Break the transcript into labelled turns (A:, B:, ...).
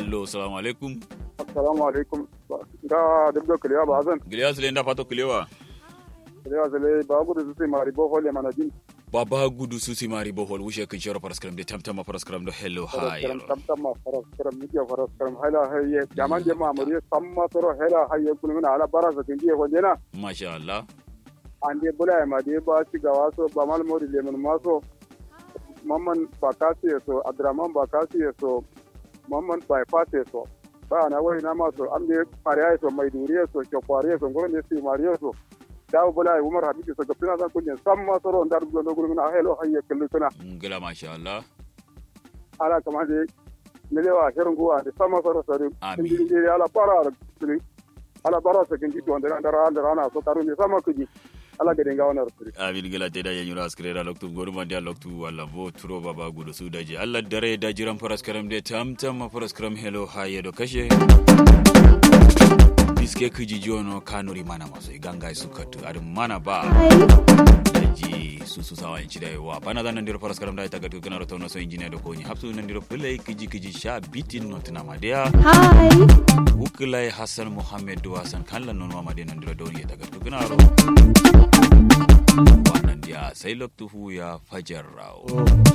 A: hello assalamu alaikum
B: assalamu alaikum ga dubdo kiliya ba zan
A: giliya sile nda fato kilewa
B: kiliya zale ba gudu su sai mari bo hole mana jin
A: baba gudu susi mari bohol wushe kin shoro paraskram de tamtama paraskram do hello hi
B: karam tam tam ma faras karam midiya faras karam hala haye jaman je ma muri samma toro hala haye kulmina ala barasa kin je wonde na
A: masha Allah
B: ande bula ma de ba ci ga waso ba mal mori le mun maso mamman bakasi so adraman bakasi so mamman bypass so ba na wai na maso an de pariya so mai duriya so chokwariya so ngoro ne si mariya so dawo bula umar habibu so gapina san kunye samma toro ndar do no gurmina helo haye kullu
A: ngila masha Allah
B: ala kama de nile wa herin guwa da sama soro sori
A: Amin.
B: indi indi ala para ala siri ala bara sa kinji to ndara ndara ndara na so karu ni sama kuji ala gade nga wana siri
A: amin gila te da yanyura askrera loktu goruma dia loktu wala bo turo baba gudu su daji Allah dare da jiran paraskram de tamtama paraskram hello hi do kashe biske kiji jono kanuri mana maso iganga sukatu adu mana ba daji susu sawa inci da yawa bana zan nandiro faras karam da ita gatu kana rota no so injiniya da koni hapsu nandiro play kiji kiji sha bitin not na madea
C: Hi.
A: ukulai hassan muhammad duwasan kallan non mama de nandiro doni ita gatu kana ro wannan dia sai loktu hu ya fajar rawo